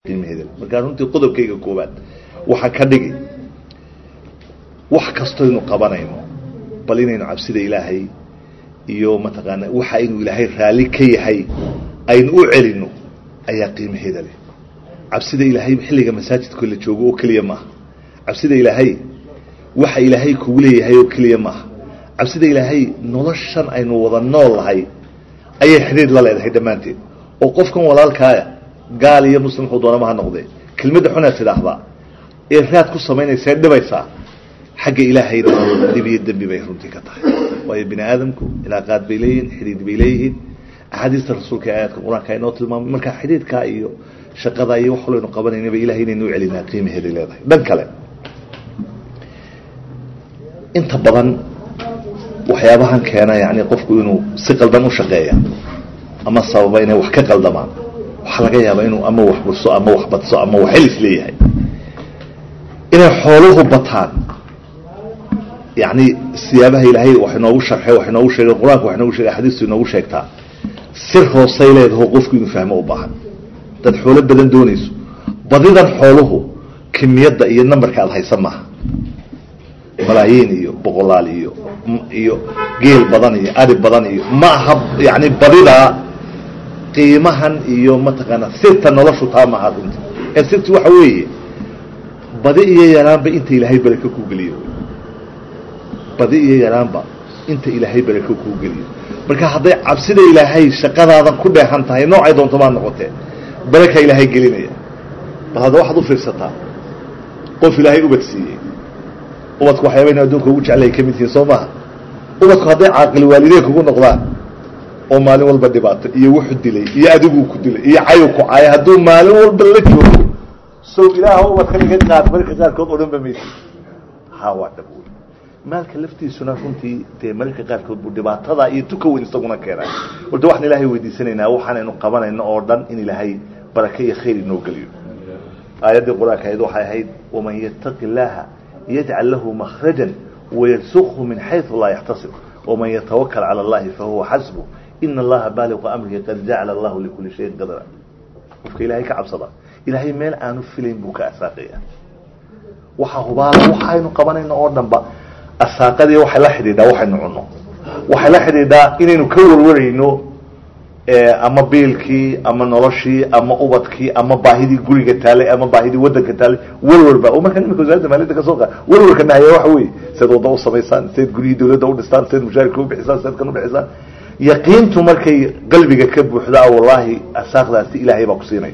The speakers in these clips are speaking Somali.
qiimaheeda markaa runtii qodobkayga koowaad waxaa ka dhigi wax kastoynu qabanayno bal inaynu cabsida ilaahay iyo mataqaana waxa inuu ilaahay raalli ka yahay aynu u celino ayaa qiimaheeda leh cabsida ilaahay xilliga masaajidka la joogo oo keliya maaha cabsida ilaahay waxa ilaahay kugu leeyahay oo keliya maaha cabsida ilaahay noloshan aynu wada nool lahay ayay xidhiir la leedahay dhammaanteed oo qofkan walaalkaaya gaal iyo muslim wuxuu doonama ha noqdee kelmadda xunaad tidhaahdaa ee raad ku samaynaysa ee dhibaysaa xagga ilaahayna dhib iyo dembi bay runtii ka tahay waayo bini aadamku ilaaqaad bay leeyihiin xidhiid bay leeyihiin axaadiista rasuulka ee aayadka qur-aanka inoo tilmaamay marka xidhiidkaa iyo shaqada iyo wax walaynu qabanaynaba ilahay inaynu u celinaa qiimaheeday leedahay dhan kale inta badan waxyaabahan keena yani qofku inuu si qaldan u shaqeeya ama sababa inay wax ka qaldamaan waxaa laga yaabaa inuu ama wax burso ama wax badso ama wax helis leeyahay inay xooluhu bataan yani siyaabaha ilaahay wax inoogu sharxay wax inoogu sheegay qur-aanka wax inoogu sheegay xadiistu inoogu sheegtaa sir hoosay leedaho qofku inuu fahmo u baahan dad xoolo badan doonayso badidan xooluhu kimiyadda iyo numberka aada haysa maaha malaayiin iyo boqolaal iyo iyo geel badan iyo ari badan iyo ma aha yani badidaa qiimahan iyo mataqaana sirta noloshu taa maaha runti ee sirti waxa weeye badi iyo yaraanba inta ilaahay barako kuu geliyo badi iyo yaraanba inta ilaahay barako kuu geliyo marka hadday cabsida ilaahay shaqadaadan ku dheehan tahay noocay doonto baad noqotee baraka ilaahay gelinaya bal hadda waxaad u fiirsataa qof ilaahay ubad siiyey ubadku waxyaabayna adduunka ugu jeclay ka mid yihiin soo maaha ubadku hadday caaqil waalideen kugu noqdaan oo maalin walba dhibaato iyo wuxu dilay iyo adiguu ku dilay iyo cayu ku caya hadduu maalin walba la joogo sow ilaah ubadkan iga qaad marka qaarkood odhan ba maysi ha waa dhab wey maalka laftiisuna runtii dee mararka qaarkood buu dhibaatada iyo tuka weyn isaguna keenay horta waxaan ilaahay weydiisanaynaa waxaanaynu qabanayno oo dhan in ilaahay barake iyo khayr inoo geliyo aayaddii qur-aanka ahayd waxay ahayd waman yattaqi illaaha yajcal lahu makhrajan wayarsuqhu min xaysu laa yaxtasib waman yatawakal cala allahi fahuwa xasbu ina allaha baaliqu amrihi qad jacala allahu likuli shayin qadra qofka ilaahay ka cabsada ilaahay meel aanu filayn buu ka asaaqaya waxaa hubaala waxaynu qabanayno oo dhanba asaaqadii waxay la xidhiidhaa waxaynu cunno waxay la xidhiidhaa inaynu ka warwarayno ama biilkii ama noloshii ama ubadkii ama baahidii guriga taalay ama baahidii wadanka taalay warwarba oo markaan imika wasaaradda maaliyadda ka soo qa warwarka nahaya waxa weeye seed wadda u samaysaan seed guryihii dawladda u dhistaan seed mushaarika ubixisaan seed kan ubixisaan yaqiintu markay qalbiga ka buuxdaa wallahi asaaqdaasi ilaahay baa ku siinaya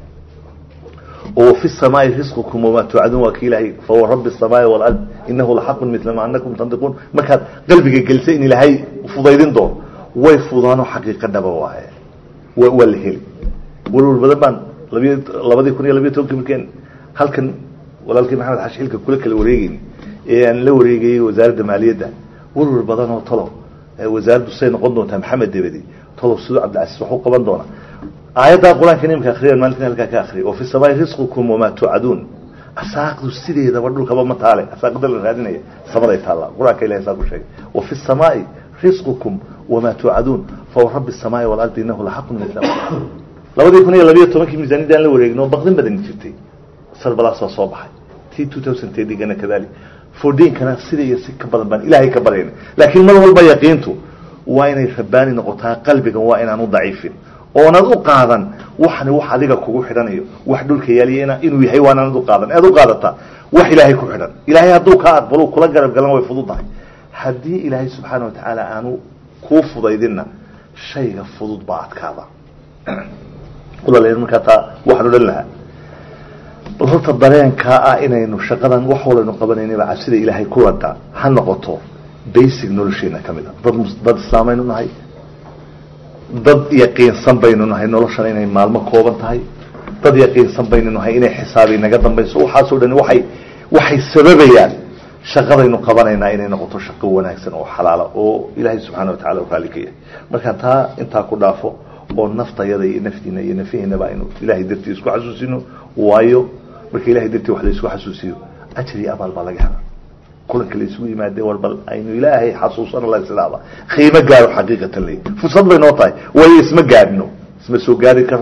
وفي السماء رزقكم وما توعدون وكيله فهو رب السماء والأرض إنه لحق مثل ما أنكم تنطقون مركز قلبك جلسين إلى هاي فضيدين دور way fudaano xaqiiqadhaba waaye waa la heli walwal badan baan labiy labadii kun iyo labiyo tobankii markeen halkan walaalkii maxamed xashi xilka kula kala wareegeyn ee aan la wareegayay wasaaradda maaliyadda walwal badan oo talo wasaaraddu say noqon doontaa maxamed debedi talo sidoo cabdilcasiis waxu qaban doona aayaddaa qur-aanka nimka akriyan maalintan halkaa ka akriya wa fi samaai risqukum wamaa tuucaduun asaaqdu sideedaba dhulkaba ma taale asaaqda la raadinaya samaday taallaa qur-aanka ilahay saa ku sheegay wa fi samaai risqukum wamaa tuucaduun fawa rabi الsamaai walardi inahu laxaqu min labadii kun iyo labiyo tobankii miisaaniyadda aan la wareegno baqdin badan jirtay salbalaas waa soo baxay t two thousand tedigana kadalik fordiinkana sida iyo si ka badan baan ilaahay ka baryayna laakiin mar walba yaqiintu waa inay rabaani noqotaa qalbigan waa inaan u daciifin oonad u qaadan waxani wax adiga kugu xidhanayo wax dhulka yaaliyana inuu yahay waanaanad u qaadan ead u qaadataa wax ilaahay ku xidhan ilaahay hadduu kaa aqbalo kula garab galan way fudud tahay haddii ilaahay subxaana watacaala aanu kuu fudaydinna shayga fudud baa adkaada walaalayaal markaa taa waxaan odhan lahaa bal horta dareenkaa ah inaynu shaqadan wax walaynu qabanaynaba cabsida ilaahay ku wada ha noqoto basic nolosheena ka mid a dad dad islaamaynu nahay dad yaqiinsan baynu nahay noloshan inay maalmo kooban tahay dad yaqiinsan baynu nahay inay xisaabi naga dambayso waxaasoo dhani waxay waxay sababayaan shaqadaynu qabanaynaa inay noqoto shaqo wanaagsan oo xalaala oo ilaahay subxaana watacala u raali ka yahay markaan taa intaa ku dhaafo oo naftayada iyo naftiina iyo nafihiinaba aynu ilahay dartii isku xasuusino waayo marka ilahay dartii wax la isku xasuusiyo ajir iyo abaal baa laga hela kulanka la isugu yimaade war bal aynu ilaahay xasuusano la islaaba qiimo gaaro xaqiiqatan ley fursad bay noo tahay waayo isma gaadhno isma soo gaari karo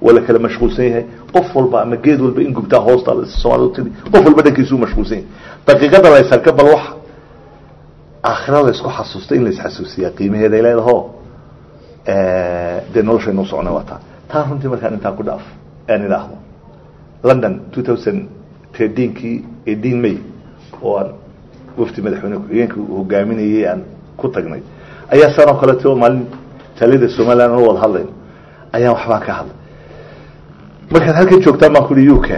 waa la kala mashquulsan yahay qof walba ama geed walba in gubtaa hoosta soomaalida tidi qof walba dhankiisuu mashquulsan yahay daqiiqada la ysarka bal wax aakhira la isku xasuusta in la isxasuusiyaa qiimaheeda ay leedaho dee noloshaynu socona waa taa taa runtii markaan intaan ku dhaaf aan idhaahdo london two thousand thirteenkii eighteen may oo aan wafdi madaxweyne ku-xigeenka hogaaminayay aan ku tagnay ayaa sanoo kaleeto maalin taalida somaliland oo wada hadlayn ayaan waxbaan ka hadlay markaad halkan joogtaan baan kuhi u k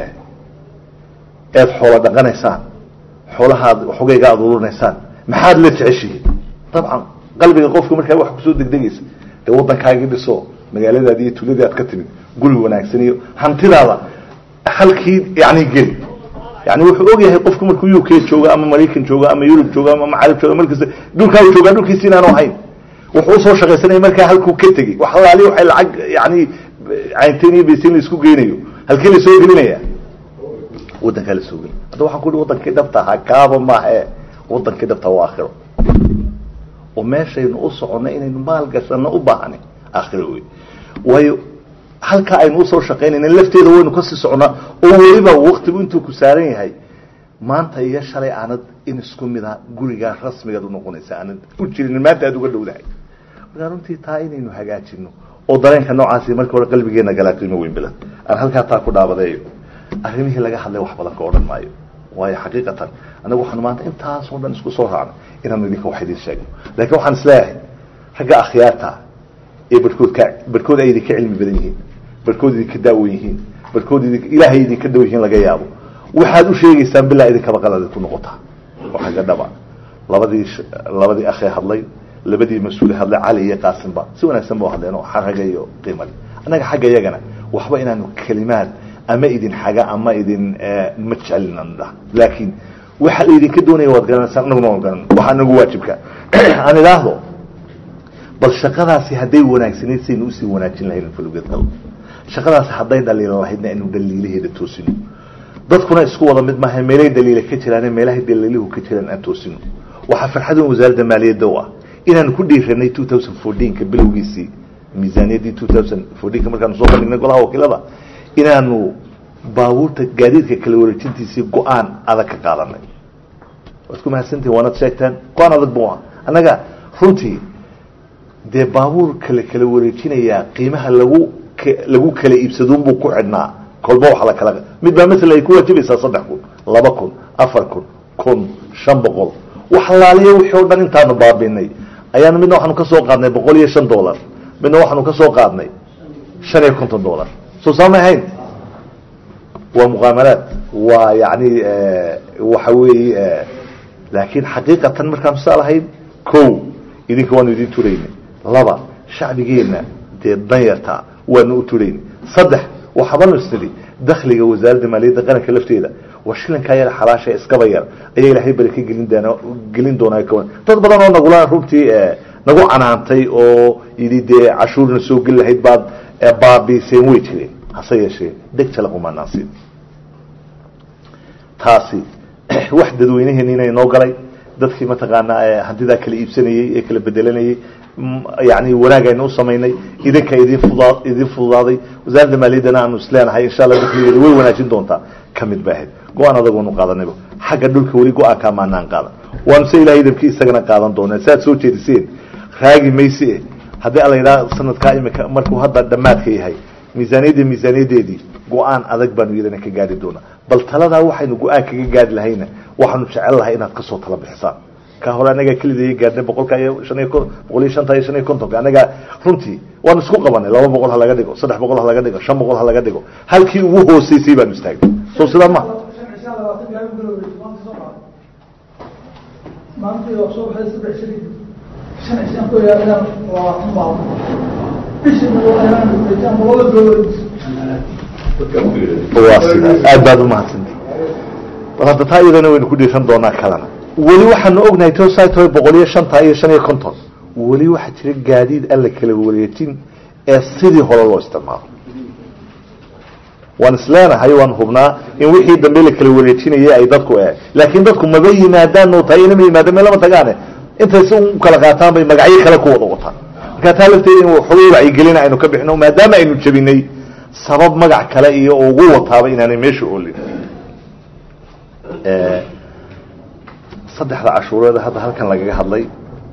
eed xoolo dhaqanaysaan xoolahaad xogayga aada ururinaysaan maxaad la jeceshihiin dabcan qalbiga qofka markaa wax kusoo degdegaysa dee waddankaagii dhiso magaaladaadi iyo tuuladii aad ka timid guri wanaagsan iyo hantidaada halkii yani geli yani wuxuu og yahay qofku markuu u k joogo ama maraykan joogo ama yurub joogo ama macarib joogo markasta dhulkaa u joogaa dhulkiisi inaanu ahayn wuxuu usoo shaqaysanaya markaa halkuu ka tegey wax alaali waxay lacag yani caynteen iyo baysin la isku geynayo halkee la soo gelinaya waddankaa la soo gelin hadda waxaan ku ihi wadankii dhabta ahaa kaaba maahe wadankii dhabta waa aakhiro oo meeshaynu u soconno inaynu maal gashano u baahani aakhiro wey waayo halkaa aynu usoo shaqaynayna lafteeda waynu kasii soconaa oo weliba waktigu intuu ku saaran yahay maanta iyo shalay aanad in isku mid a gurigaa rasmigaad unoqonaysa aanad u jirin maanta aad uga dhowdahay markaa runtii taa inaynu hagaajino oo dareenka noocaasi marka hore qalbigeena galaa qiimo weyn bilan aan halkaa taa ku dhaabadeeyo arrimihii laga hadlay wax badan ka odhan maayo waayo xaqiiqatan anagu waxaanu maanta intaasoo dhan isku soo raacno inaanu idinka wax idiin sheegno laakiin waxaan isleeyahay ragga akhyaarta ee barhkood ka barhkood ay idinka cilmi badan yihiin barhkood idinka daawan yihiin barhkood idin ilaahay idinka dhow yihiin laga yaabo waxaad u sheegaysaan bilaa idinkaba qalad ku noqotaa oo xagga dhaba labadii labadii akhee hadlay labadii mas-uule hadlay cali iyo qaasimba si wanaagsan ba hadleen oo xaraga iyo qiimale annaga xagga iyagana waxba inaanu kelimaad ama idin xaga ama idin ma jecelin aan dhaha laakiin waxa laydinka doonaya waad garanaysaan anaguna waan garan waxaa nagu waajibka aan idhaahdo bal shaqadaasi hadday wanaagsanayd saynu usii wanaajin lahayn falugedal shaqadaasi hadday dhaliila lahaydna aynu dhaliilaheeda toosino dadkuna isku wada mid maaha meelay dhaliila ka jiraan meelahay dhaliiluhu ka jiraan aan toosino waxaa farxadan wasaaradda maaliyadda u ah inaanu ku dhiiranay two thousand fourteenka bilowgiisii miisaaniyaddii two thousand fourteenka markaanu soo bandhignay golaha wakiilada inaanu baabuurta gaadiidka kala wareejintiisii go-aan adag ka qaadanay waad ku mahadsantihin waanad sheegtaan go-aan adag bu ah annaga runtii dee baabuur kala kala wareejinayaa qiimaha lagu lagu kala iibsaduunbuu ku xidhnaa kolba wax la kala mid baa masala ay ku waajibaysaa saddex kun laba kun afar kun kun shan boqol wax laaliya wixii o dhan intaanu baabinay ayaanu midna waxaanu ka soo qaadnay boqol iyo shan dollar midna waxaanu ka soo qaadnay shan iyo konton dollar soo saamay ahayn waa muqaamaraad waa yani waxa weeye laakiin xaqiiqatan markaanu saa lahayn ko idinka waanu idin turaynay laba shacbigeena dee danyarta waanu u turaynay saddex waxaabanu isnidhi dakliga wasaaradda maaliyadda qaranka lafteeda waa shilinkaa yar xalaasha iskaba yar ayaa ilaahay bari ka gelin doona gelin doonaa kawan dad badan oo nagula runtii nagu canaantay oo yidhi dee cashuurna soo geli lahayd baad baabiiseen way jireen hase yeeshee deg jalaqumanaansiin taasi wax dadweyneheena inoo galay dadkii mataqaanaa hantidaa kala iibsanayey ee kala bedelanayey yani wanaag aynu u samaynay idinka idin fudaa idin fududaaday wasaaradda maaliyaddana aanu isleenahay insha alla dakligeeda way wanaajin doontaa ka mid ba ahayd go-aan adagoonu qaadanayba xagga dhulka weli go-aankaa maanaan qaadan waanu se ilahay idamkii isagana qaadan doonaa si aad soo jeediseen raagi mayse haddii ala yidhaha sanadkaa imika markuu hadda dhammaadka yahay miisaaniyadda miisaaniyadeedii go-aan adag baanu iyadana ka gaari doonaa bal taladaa waxaynu go-aan kaga gaari lahayna waxaanu jecel lahay inaad kasoo tala bixisaan ka hore anagaa kelidaya gaadhnay boqolka iyo shan iyo kon boqol iyo shanta iyo shan iyo kontonka anagaa runtii waanu isku qabanay laba boqol ha laga dhigo saddex boqol ha laga dhigo shan boqol ha laga dhigo halkii ugu hooseysay baanu istaagnay soo sidaa ma waa sidaa aad baad umahadsanti bal hadda taa iyadana waynu ku dhiiran doonaa kalena weli waxaanu ognahay tosito boqol iyo shanta iyo shan iyo konton weli waxaa jira gaadiid aan la kala wareejin ee sidii hore loo isticmaalo waan isleenahay waan hubnaa in wixii dambe la kala wareejinayay ay dadku e laakiin dadku maba yimaadaan oo tahay inama yimaadaan meel lama tagaane intay si u kala qaataan bay magacyo kale ku wada wataan markaa taa lafteeda in waxooga wacyigelina aynu ka bixino maadaama aynu jebinay sabab magac kale iyo ugu wataaba inaanay meesha oolin saddexda cashuureed hadda halkan lagaga hadlay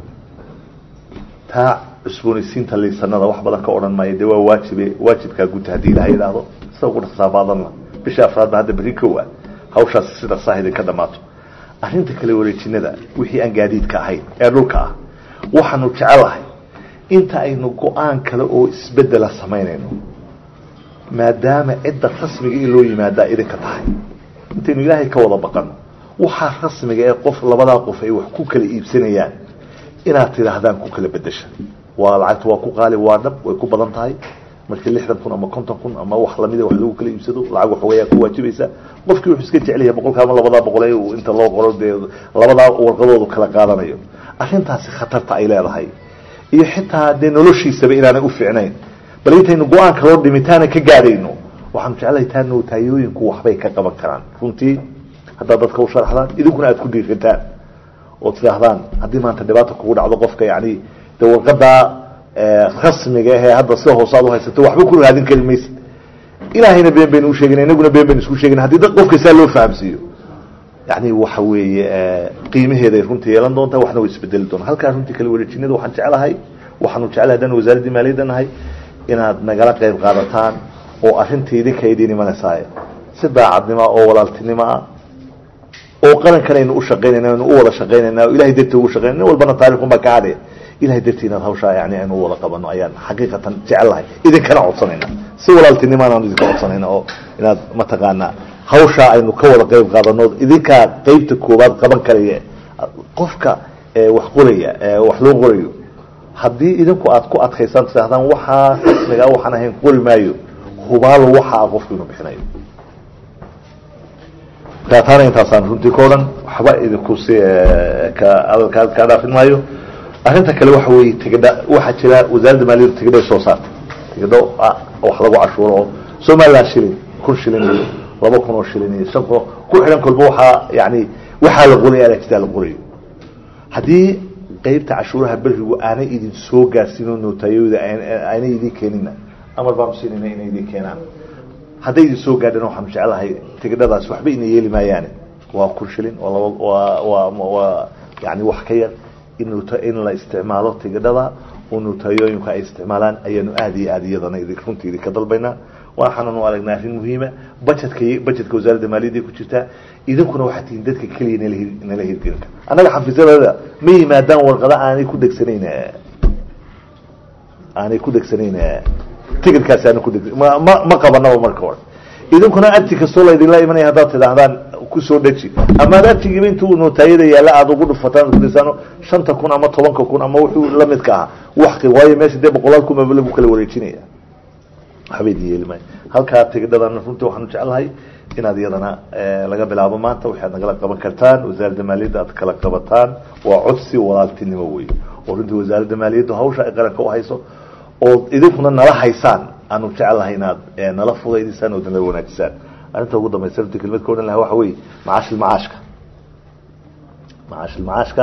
taa cusboonaysiinta liisanada wax badan ka odhan maayo dee waa waajibe waajibkaa guta haddii ilaha yidhaahdo sida ugu dhaqsaabaadanna bisha afraadba hadda berri kow ah hawshaas sida saah idinka dhamaato arrinta kale wareejinada wixii aan gaadiidka ahayn ee dhulka ah waxaanu jecelahay inta aynu go-aan kale oo isbedela samaynayno maadaama cidda rasmiga in loo yimaadaa idinka tahay intaynu ilaahay ka wada baqano waxaa rasmiga ee qof labadaa qof ay wax ku kala iibsanayaan inaad tidhaahdaan ku kala bedesha waa lacagta waa ku qaali waa dhab way ku badan tahay markii lixdan kun ama konton kun ama wax lamida wax lagu kala iibsado lacag waxoogayaa ku waajibaysa qofkii wuxuu iska jecelyahay boqolka ama labadaa boqol ee uu inta loo qoro dee labadaa warqadoodu kala qaadanayo arrintaasi khatarta ay leedahay iyo xitaa dee noloshiisaba inaanay u fiicnayn bal intaynu go-aanka loo dhimitaana ka gaadhayno waxaanu jeclahay taa nootayooyinku waxbay ka qaban karaan runtii haddaad dadka u sharaxdaan idinkuna aada ku dhiirataan oo tidhaahdaan haddii maanta dhibaata kugu dhacdo qofka yani de warqadaa rasmiga ahee hadda sida hoose aad uhaysato waxba ku raadin kari maysa ilaahayna been baynu usheegana inaguna been baynu isku sheegana hadii dad qofka saa loo fahamsiiyo yani waxa weeye qiimaheeday runtii yeelan doontaa waxna way isbedeli doonaa halkaa runtii kala wareejinada waxaan jeclahay waxaanu jeclahay haddaan wasaaraddii maaliyadda nahay inaad nagala qayb qaadataan oo arrintii idinka idiin imanaysaay si daacadnimo oo walaaltinimo ah oo qarankan aynu u shaqaynayna aynu u wada shaqaynayna oo ilahay dartii ugu shaqaynay nin walbana taarikhunbaa ka hadhe ilahay dartii inaad hawshaa yani aynu u wada qabano ayaan xaqiiqatan jecelahay idinkana codsanayna si walaaltinimaan aanu idinka codsanayna oo inaad mataqaanaa hawshaa aynu ka wada qayb qaadano idinkaa qeybta koowaad qaban karaya qofka wax qoraya wax loo qorayo haddii idinku aad ku adkaysaan tidaahdaan waxaa rasmiga waxaan ahayn qori maayo hubaalo waxaa qofku inuu bixinayo taana intaasaan runtii ka odhan waxba idinku si ka adalkaa kaa dhaafin maayo arrinta kale waxa weeye tigidha waxaa jira wasaaradda maaliyaddu tigidhay soo saartay tigidho wax lagu cashuuro oo somaliland shilin kun shilin iyo laba kun oo shilin iyo shan kun oo ku xidhan kolba waxaa yani waxaa la qoraya alajtaa la qorayo haddii qeybta cashuuraha berigu aanay idin soo gaarsiino nootayooda aanay idin keenina amar baanu siinayna inay idin keenaan hadday idin soo gaadhana waxaanu jeclahay tigidhadaas waxba ina yeeli maayaane waa kun shilin waa laba waa waa waa yani wax ka yar in in la isticmaalo tigidhada oo nootayooyinku ay isticmaalaan ayaanu aada iyo aada iyadana runtii idinka dalbaynaa waxaananu aragnaa arrin muhiima bajetka bajetka wasaaradda maaliyadda ku jirtaa idinkuna waxaa tihiin dadka keliya nala nala hirgelin kara annaga xafiisyadada ma yimaadaan warqada aanay ku degsanayn aanay ku degsanayn ticitkaasi aana ku deg ma ma ma qabanaba marka hore idinkuna arti kastoo laydinla imanaya haddaad tidaahdaan kusoo dheji amaad artigiiba intuu nootaayada yaalla aada ugu dhufataan kudisaano shanta kun ama tobanka kun ama wuxuu lamidka ahaa wax waayo meesha dee boqolaal kun maba lagu kala wareejinaya waxba idin yeeli maayo halkaa tigidhadana runtii waxaanu jeclahay inaad iyadana laga bilaabo maanta waxaad nagala qaban kartaan wasaaradda maaliyadda aad kala qabataan waa codsi walaaltinimo wey oo runtii wasaaradda maaliyaddu hawsha ay qaranka uhayso oo idinkuna nala haysaan aanu jecelahay inaad nala fudaydisaan oo nala wanaajisaan arrinta ugu dambaysa runtii kelmad ka odhan laha waxa weye macaashilmacaashka macaashilmacaashka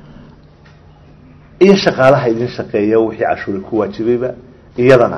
iyo shaqaalaha idin shaqeeya wixii cashuuri ku waajibayba iyadana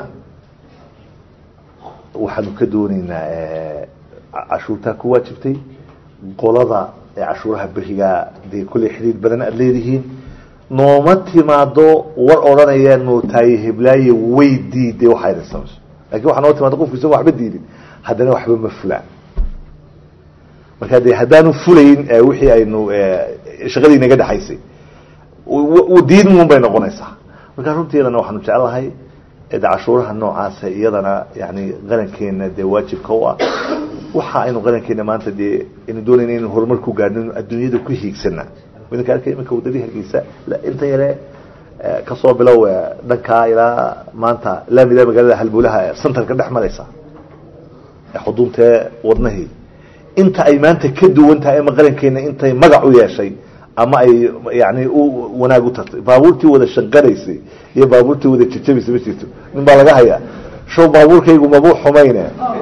waxaanu ka dooneynaa cashuurtaa ku waajibtay qolada cashuuraha berigaa dee kulley xidhiir badan aada leedihiin nooma timaado war odhanaya nootaaye heblaaye way diiday waxaa idin samayso lakin waxaa noo timaado qofku isago waxba diidin haddana waxba ma fulaan marka de haddaanu fulayn wixii aynu shaqadii naga dhexaysay diidin un bay noqonaysaa marka runtii iyadana waxaanu jeclahay de cashuuraha noocaasa iyadana yani qarankeena dee waajibka u ah waxa aynu qarankeena maanta dee aynu doonayna inu horumar ku gaadhno inu adduunyada ku hiigsana idinka arkay iminka wadadii hargeysa inta yare kasoo bilow dhankaa ilaa maanta laamida magaalada halbulaha centerka dhex maraysa xuduuntee wadnahii inta ay maanta ka duwan tahay ama qarankeena intay magac u yeeshay ama ay yani u wanaag u tartay baabuurtii wada shanqanaysay iyo baabuurtii wada jajabaysa ma jirto nin baa laga hayaa show baabuurkaygu mabuu xumayne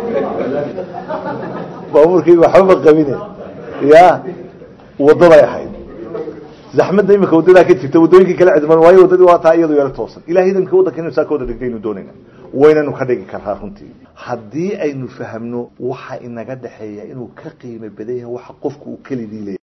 baabuurkaygu waxba ma qabine ya wadaday ahayd zaxmadda imika wadadaa ka jirta wadooyinkii kala cidman waayo wadadii waa taa iyadu yaro toosan ilahay idanka waddanka inu saa ka wada dhigtaynu doonayna waynanu ka dhigi karaa runtii haddii aynu fahamno waxa inaga dhexeeya inuu ka qiimo badan yahay waxa qofku uu kelidii leeyahay